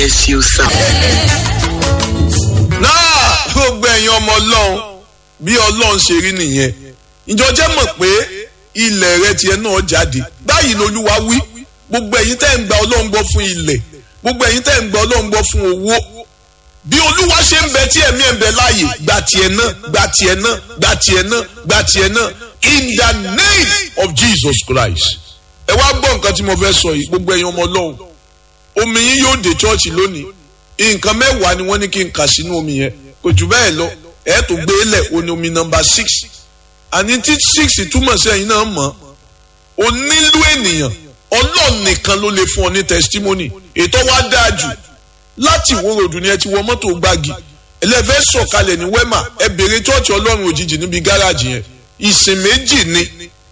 bless you, sir. náà gbogbo ẹ̀yin ọmọ ọlọ́run bí ọlọ́run ṣe rí nìyẹn ìjọ jẹ́ mọ̀ pé ilẹ̀ rẹ tiẹ̀ náà jáde báyìí lolúwa wí gbogbo ẹ̀yin tẹ́ ń gba ọlọ́run gbọ́ fún ilẹ̀ gbogbo ẹ̀yin tẹ́ ń gba ọlọ́run gbọ́ fún owó bí olúwa ṣe ń bẹ tí ẹ̀mí ẹ̀ ń bẹ láàyè gba tiẹ̀ náà gba tiẹ̀ náà gba tiẹ̀ náà gba tiẹ̀ náà in the name of Jesus Christ ẹ wá gbọ́ nǹkan tí mo fẹ́ sọ yìí gbogbo ẹ̀yin ọmọ ọlọ́run omi yín yóò dé chọ́ọ̀chì lónìí nǹkan mẹ́wàá ni wọ́n ní kí n kà sínú omi yẹn kò jù bẹ́ẹ̀ lọ ẹ̀ tó gbé lẹ̀ o ní omi nọmba six àní tí six túmọ̀ sí ẹ̀yin náà mọ̀ o nílò ènìyàn ọlọ́run nìkan ló lè fún ọ ní testimony ètò wa dáa jù láti wo ròdù ni ẹ ti wọ mọ́tò gbági ẹlẹ́fẹ́ sọ̀kalẹ̀ ní wẹ́mà ẹ bèrè chọ́ọ̀chì ọlọ́run òjijì níbi gáràjì yẹn ìsìn méjì ni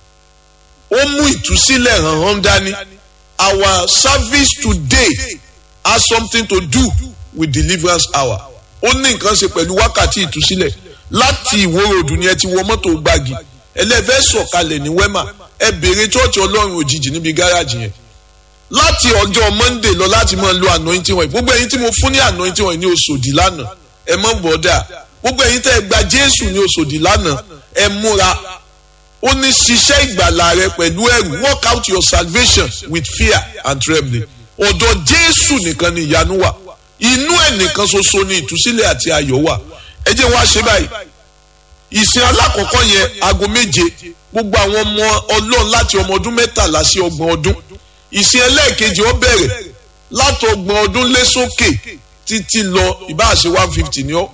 ó mú ìtúsílẹ̀ hàn hàn dání our service today has something to do with deliverance hour ó ní nǹkan ṣe pẹ̀lú wákàtí ìtúsílẹ̀ láti ìwórodù ni ẹ ti wọ mọ́tò gbági ẹlẹ́fẹ́ sọ̀kalẹ̀ ní wẹ́mà ẹ bèrè chọ́ọ̀chì ọlọ́run òjijì níbi gáràjì yẹn láti ọjọ́ monday lọ láti máa lo anointing wọ̀nyí gbogbo ẹ̀yin tí mo fún ní anointing wọ̀nyí ní oṣòdì lánàá ẹ mọ̀ bọ́dà gbogbo ẹ̀yin tẹ́ ẹ gba jésù ní oṣòdì lánàá ẹ múra ó ní ṣiṣẹ́ ìgbàlà rẹ pẹ̀lú ẹ̀rù work out your salvation with fear and trembling ọ̀dọ̀ jésù nìkan ni ìyanu wà inú ẹ̀ nìkan ṣoṣo ni ìtúsílẹ̀ àti ayọ̀ wà ẹ jẹ́ wá ṣe báyìí ìsìn alákọ̀ọ́kọ́ yẹn aago méje gbogbo àwọn ọmọ ọlọ́run láti ọmọ ọdún mẹ́tàlá sí ọgbọ̀n ọdún ìsìn ẹlẹ́ẹ̀kejì ó bẹ̀rẹ̀ láti ọgbọ̀n ọdún lé sókè títí lọ ìbáṣe one fifty ni ó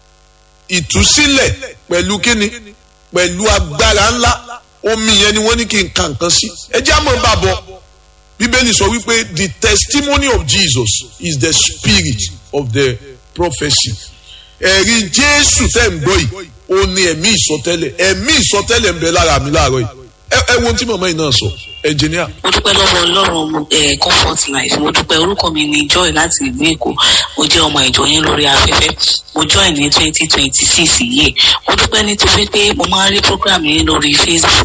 ìtúsílẹ̀ pẹ̀lú kíni pẹ̀lú agbára ńlá omi yẹn ni wọ́n ní kí n kà nǹkan sí ẹ jẹ́ àmọ́ bàbọ̀ bíbélì sọ wípé the testimony of Jesus is the spirit of the prophecy ẹ̀rí jésù tẹ́ ń gbọ́ yìí ó ní ẹ̀mí ìsọtẹ́lẹ̀ ẹ̀mí ìsọtẹ́lẹ̀ ń bẹ lára mi láàárọ̀ yìí ẹ wo ohun tí màmá yìí náà sọ ẹnjìníà. mo dúpẹ́ lọ́wọ́ ọlọ́run ẹ̀ comfort life mo dúpẹ́ orúkọ mi ni joy láti ìlú èkó mo jẹ́ ọmọ ìjọ yín lórí afẹ́fẹ́ mo join ní twenty twenty six yìí mo dúpẹ́ nítorí pé mo máa ń rí program yín lórí facebook